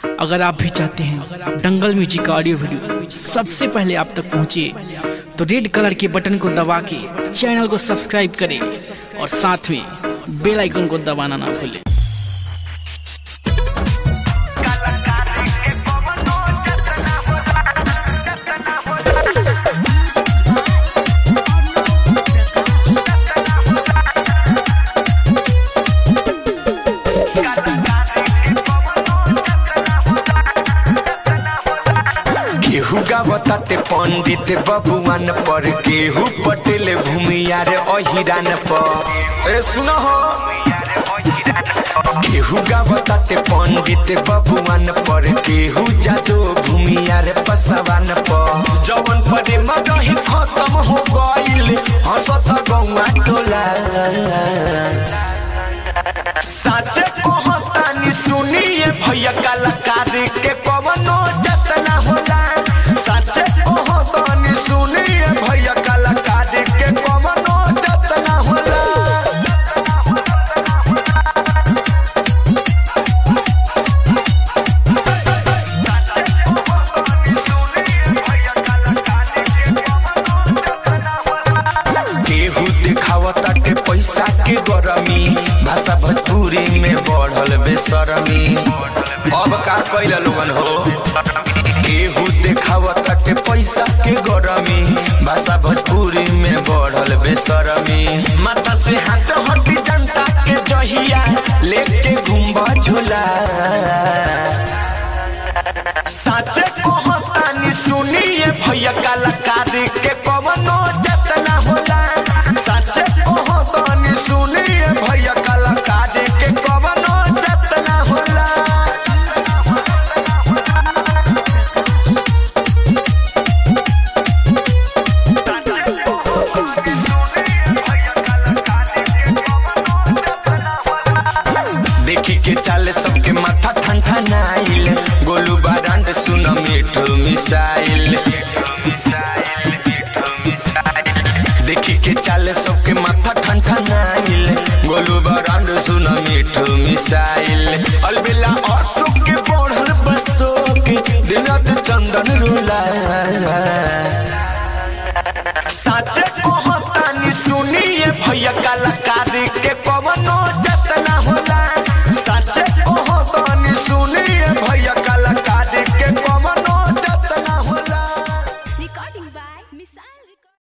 अगर आप भी चाहते हैं दंगल म्यूजिक का ऑडियो वीडियो सबसे पहले आप तक पहुंचे तो रेड कलर के बटन को दबा के चैनल को सब्सक्राइब करें और साथ में बेल आइकन को दबाना ना भूलें केहू गावताते पंडित बबुआन पर केहू पटेल भूमियार अहिरान पर ए सुन हो केहू गावताते पंडित बबुआन पर केहू जादो भूमियार पसवान पर जवन परे मगही खत्म हो गइल हंसत गौआ टोला साचे कहतानी सुनिए भैया कलाकार के कवनो जतना होला साचे कहतानी सुनिए भैया कलाकार के कवनो जतना होला केहू दिखावता के पैसा के गरमी भाषा भोजपुरी में बढ़ल बेसरमी अब का कैल लोगन हो केहू देखावता के पैसा के गरमी भाषा भोजपुरी में बढ़ल बेसरमी माथा से हाथ हटी जनता के जहिया लेके घुम्बा झूला साचे कहतानी सुनिए भैया कलाकार के कवनो जतना होला साचे कहतानी सुनिए भैया कलाकार के कवनो जतना होला देखी के चाले सबके माथा ठंडा नाइल गोलू बारांड सुन मिठू मिसाइल देखी के चाले सबके माथा ठंडा नाइल गोलू बारांड सुन मिठू मिसाइल अलबेला अशोक के बढ़ल बसोक दिनत चंदन रुला साचे कहतानी सुनिए भैया कलाकार के कवनो